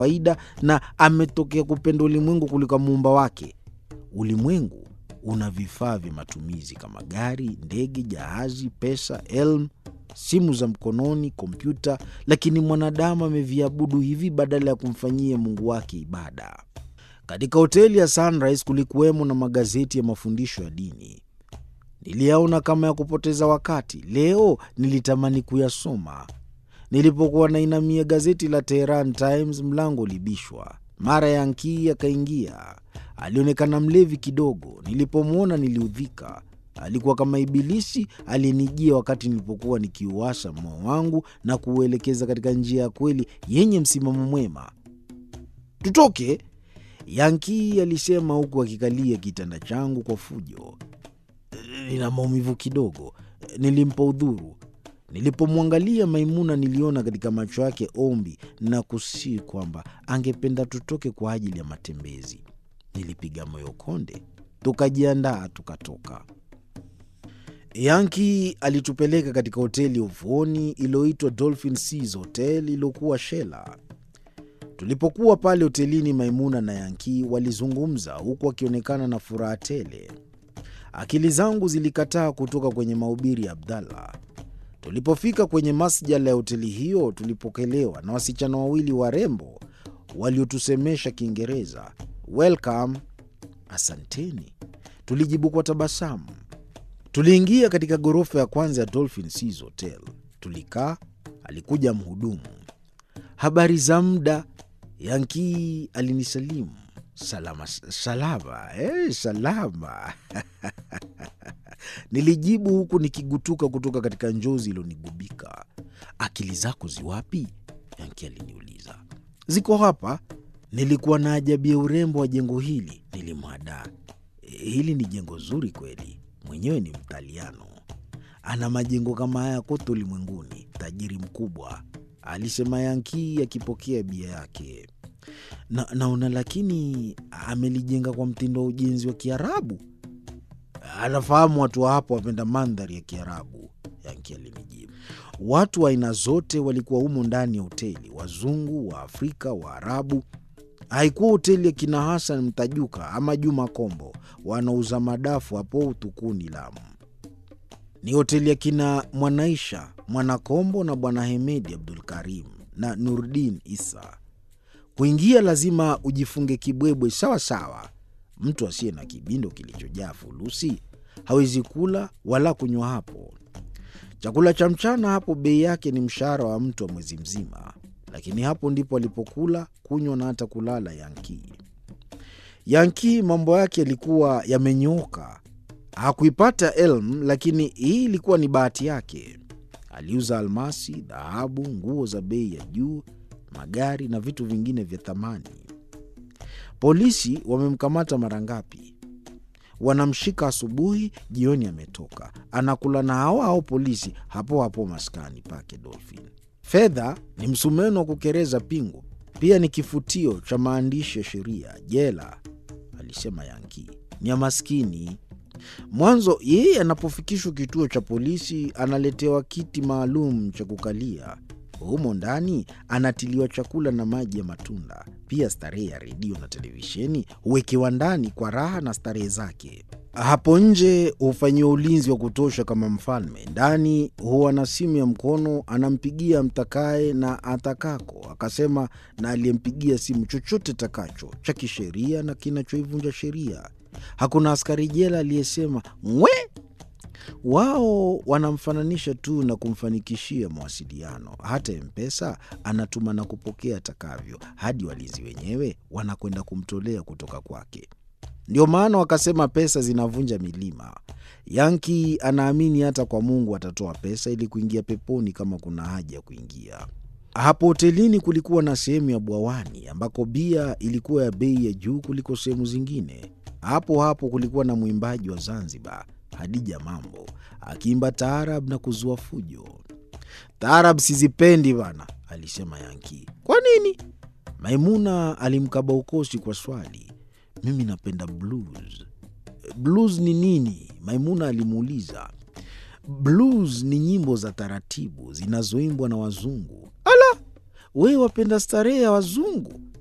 kawaida na ametokea kupenda ulimwengu kuliko muumba wake. Ulimwengu una vifaa vya matumizi kama gari, ndege, jahazi, pesa, elmu, simu za mkononi, kompyuta, lakini mwanadamu ameviabudu hivi badala ya kumfanyia Mungu wake ibada. Katika hoteli ya Sunrise kulikuwemo na magazeti ya mafundisho ya dini. Niliyaona kama ya kupoteza wakati. Leo nilitamani kuyasoma. Nilipokuwa nainamia gazeti la Tehran Times, mlango ulibishwa. Mara Yankii akaingia. Alionekana mlevi kidogo. Nilipomwona niliudhika. Alikuwa kama Ibilisi aliyenijia wakati nilipokuwa nikiuasha moyo wangu na kuuelekeza katika njia ya kweli yenye msimamo mwema. Tutoke, Yankii alisema huku akikalia kitanda changu kwa fujo. Nina maumivu kidogo, nilimpa udhuru. Nilipomwangalia Maimuna niliona katika macho yake ombi na kusii kwamba angependa tutoke kwa ajili ya matembezi. Nilipiga moyo konde, tukajiandaa, tukatoka. Yanki alitupeleka katika hoteli ya ufuoni iliyoitwa Dolphin Seas Hotel iliyokuwa Shela. Tulipokuwa pale hotelini, Maimuna na Yanki walizungumza huku akionekana na furaha tele. Akili zangu zilikataa kutoka kwenye mahubiri ya Abdallah. Tulipofika kwenye masjala ya hoteli hiyo, tulipokelewa na wasichana wawili warembo waliotusemesha Kiingereza. Welcome, asanteni, tulijibu kwa tabasamu. Tuliingia katika ghorofa ya kwanza ya Dolphin Seas Hotel. Tulikaa, alikuja mhudumu. Habari za muda, Yankii alinisalimu. Salama salama, eh, salama nilijibu huku nikigutuka kutoka katika njozi ilionigubika. Akili zako ziwapi? Yanki aliniuliza. Ziko hapa. Nilikuwa na ajabia urembo wa jengo hili, nilimwadaa. Hili ni jengo zuri kweli, mwenyewe ni Mtaliano, ana majengo kama haya kote ulimwenguni, tajiri mkubwa, alisema Yanki akipokea bia yake. Na, naona lakini amelijenga kwa mtindo wa ujenzi wa Kiarabu. Anafahamu watu wa hapo wapenda mandhari ya Kiarabu, Yanki alinijibu. Watu wa aina zote walikuwa humo ndani ya hoteli, wazungu, wa Afrika, Waarabu. Haikuwa hoteli ya kina Hasan Mtajuka ama Juma Kombo wanauza madafu hapo Utukuni, Lamu. Ni hoteli ya kina Mwanaisha Mwanakombo na Bwana Hemedi Abdul Karim na Nurdin Isa. Kuingia lazima ujifunge kibwebwe sawa sawa. Mtu asiye na kibindo kilichojaa fulusi hawezi kula wala kunywa hapo. Chakula cha mchana hapo bei yake ni mshahara wa mtu wa mwezi mzima, lakini hapo ndipo alipokula, kunywa na hata kulala Yankii. Yankii mambo yake yalikuwa yamenyooka. Hakuipata elmu, lakini hii ilikuwa ni bahati yake. Aliuza almasi, dhahabu, nguo za bei ya juu, magari na vitu vingine vya thamani. Polisi wamemkamata mara ngapi? Wanamshika asubuhi, jioni ametoka, anakula na hao hao polisi hapo hapo maskani pake Dolphin. Fedha ni msumeno wa kukereza pingu, pia ni kifutio cha maandishi ya sheria. Jela, alisema Yanki, ni ya maskini. Mwanzo yeye anapofikishwa kituo cha polisi analetewa kiti maalum cha kukalia. Humo ndani anatiliwa chakula na maji ya matunda. Pia starehe ya redio na televisheni huwekewa ndani kwa raha na starehe zake. Hapo nje hufanyiwa ulinzi wa kutosha kama mfalme. Ndani huwa na simu ya mkono, anampigia mtakaye na atakako, akasema na aliyempigia simu chochote takacho cha kisheria na kinachoivunja sheria. Hakuna askari jela aliyesema ngwe wao wanamfananisha tu na kumfanikishia mawasiliano. Hata Mpesa anatuma na kupokea atakavyo, hadi walinzi wenyewe wanakwenda kumtolea kutoka kwake. Ndio maana wakasema pesa zinavunja milima. Yanki anaamini hata kwa Mungu atatoa pesa ili kuingia peponi kama kuna haja ya kuingia. Hapo hotelini kulikuwa na sehemu ya bwawani ambako bia ilikuwa ya bei ya juu kuliko sehemu zingine. Hapo hapo kulikuwa na mwimbaji wa Zanzibar Hadija Mambo akiimba taarab na kuzua fujo. Taarab sizipendi bana, alisema Yanki. Kwa nini? Maimuna alimkaba ukosi kwa swali. Mimi napenda blues. Blues ni nini? Maimuna alimuuliza. Blues ni nyimbo za taratibu zinazoimbwa na wazungu. Ala, wewe wapenda starehe ya wazungu?